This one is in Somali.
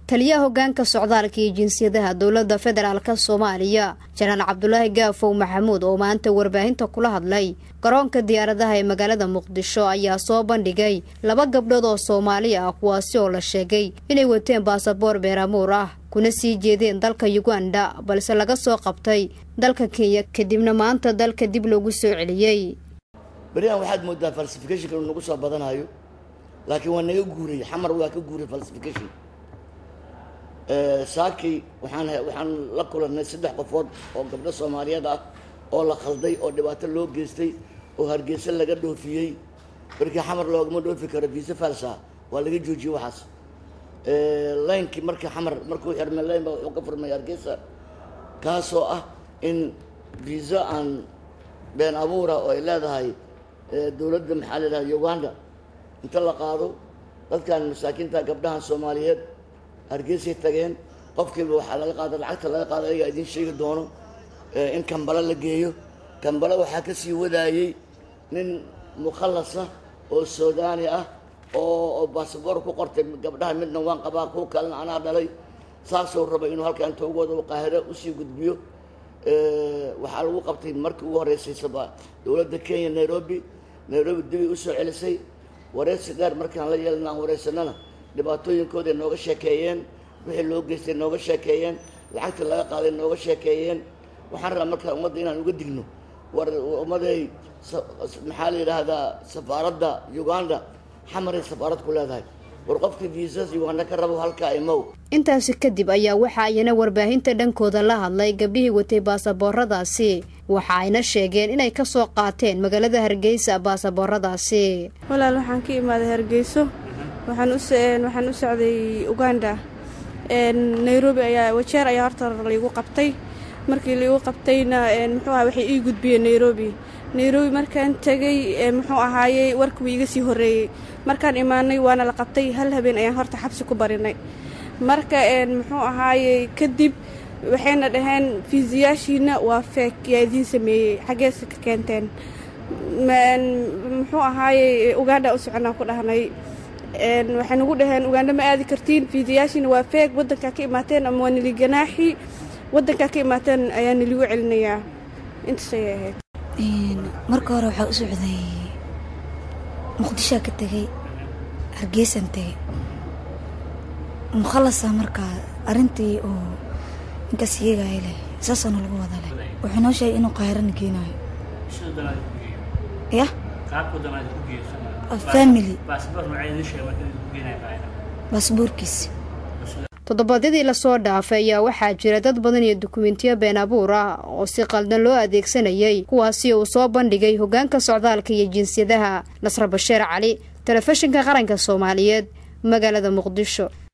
taliyaha hogaanka socdaalka iyo jinsiyadaha dowladda federaalk soomaaliya janaal cabdulaahi gaafow maxamuud oo maanta warbaahinta kula hadlay garoonka diyaaradaha ee magaalada muqdisho ayaa soo bandhigay laba gabdhood oo soomaali ah kuwaasi oo la sheegay inay wateen baasaboor beeramuur ah kuna sii jeedeen dalka uganda balse laga soo qabtay dalka kenya kadibna maanta dalka dib loogu soo celiyey berihan waxaad moodaa falsificationka inuu nagu soo badanayo laakiin waa naga guuray xamar waa ka guuray falsification saakii waxaan waxaan la kulannay saddex qofood oo gabdho soomaaliyeed ah oo la khalday oo dhibaato loo geystay oo hargeysa laga dhoofiyey markii xamar loogama dhoofi karo viisa falsa waa laga joojiyey waxaas laynkii markii xamar markuu xirmay layn baa wuxuu ka furmay hargeysa kaasoo ah in viisa aan been abuura oo ay leedahay dowladda maxaa la yidhahda uganda inta la qaado dadkan masaakiinta gabdhahan soomaaliyeed hargeysay tageen qofkiiba waxaa laga qaada lacagta laga qaada ayagaa idiin sheegi doono in kambalo la geeyo kambalo waxaa ka sii wadaayey nin mukhallasa oo suudaani ah oo basaboor ku qortay gabdhaha midna waan qabaa kuwa kalena anaa dhalay saasuu rabay inuu halkaa inta ugu wada qaahiro usii gudbiyo waxaa lagu qabtay markii ugu horreysay dowladda kenya nairobi nairobi dibay usoo celisay wareysi dheer markaan la yeelna aan wareysanana dhibaatooyinkooday nooga sheekeeyeen wixii loo geystay nooga sheekeeyeen lacagta laga qaaday nooga sheekeeyeen waxaan rabaa markaa ummadda inaan uga digno war ummaday maxaa la yidhaahdaa safaaradda uganda xamaray safaarad ku leedahay war qofkii viisas uganda ka rabo halkaa imow intaasi kadib ayaa waxa ayna warbaahinta dhankooda la hadlay gabdhihii watay baasabooradaasi waxa ayna sheegeen inay ka soo qaateen magaalada hargeysa baasabooradaasi walaal waxaan ka imaaday hargeyso waxaan u socday uganda nairobi ayaa wajeer ayaa horta laigu qabtay markii laigu qabtayna muxuu aha waxay ii gudbiyeen nairobi nairobi markaan tegay muxuu ahaayey warkuwa iga sii horreeyey markaan imaanay waana la qabtay hal habeen ayaan horta xabsi ku barinay marka muxuu ahaayey kadib waxayna dhaheen fiisiyaashiina waa feek yaa idiin sameeyey xaggeesa ka keenteen muxuu ahaayey uganda u soconaan ku dhahnay waxay nagu dhaheen uganda ma aadi kartiin fiidiyaashiina waa feeg waddankaa ka imaateen ama waa nili ganaaxi waddankaa ka imaateen ayaa niligu celinayaa intaas ayay ahayd marka hore waxaa u socday muqdishoa ka tegay hargeysaan tegay mukhallasa markaa arrintii oo inkaas yeegaya leh saasaana lagu wada leh wuxuu noo sheegay inuu qaahirana geenaayo ya family baasboorkiisi toddobaadyadii lasoo dhaafay ayaa waxaa jira dad badan iyo dukumentiyo been abuur ah oo si qaldan loo adeegsanayay kuwaasi uu soo bandhigay hogaanka socdaalka iyo jinsiyadaha nasra basheer cali telefishinka qaranka soomaaliyeed magaalada muqdisho